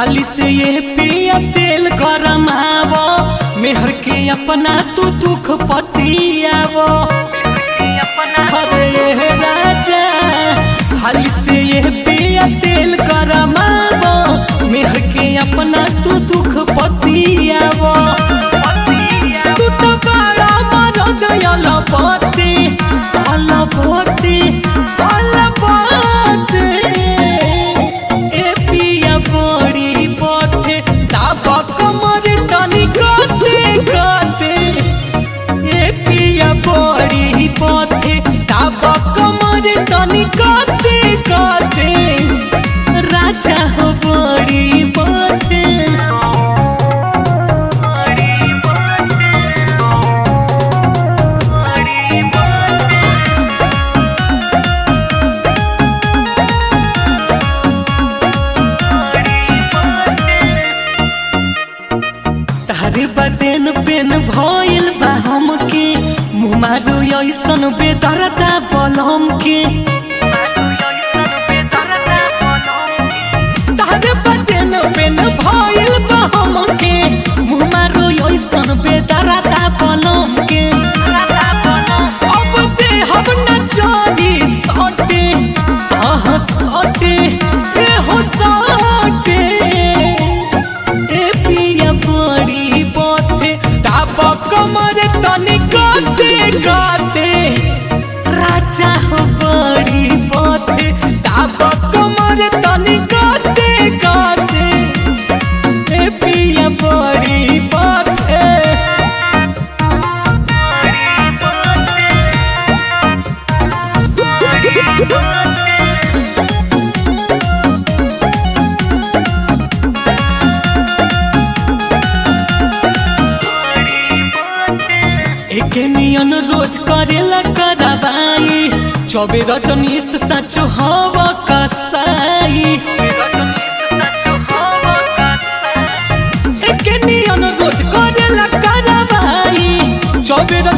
हाली से ये पिया तेल गरमावो मेहर के अपना तू दुख पतियावो अरे ये राजा हाली से ये पिया तेल गरमावो मेहर के अपना तू दुख पतियावो तू तो बड़ा मरद अलपति अलपति अलपति ए पिया बड़ी पथे ताबक मर तनी कते कते ए पिया बड़ी पथे ताबक मर तनी कते कते राजा हो बड़ी पथे तारे बदेन पेन भइल बा हमके मुँह मारो ऐसन बेदरदा बलम के तारे बदेन पेन भइल बा हमके मुँह मारो ऐसन बेदरदा बलम के अब दे हम न चोरी सटे आह सटे ए हो सटे ए पिया बड़ी पथे ताप कमर तनी काटे काटे राजा हो बड़ी पथे ताप कमर तनी काटे काटे ए पिया बड़ी पथे एक नियन रोज करेला करवाई चौबे रजनीश सचो हवा कसाई एक नियन रोज करेला करवाई चौबे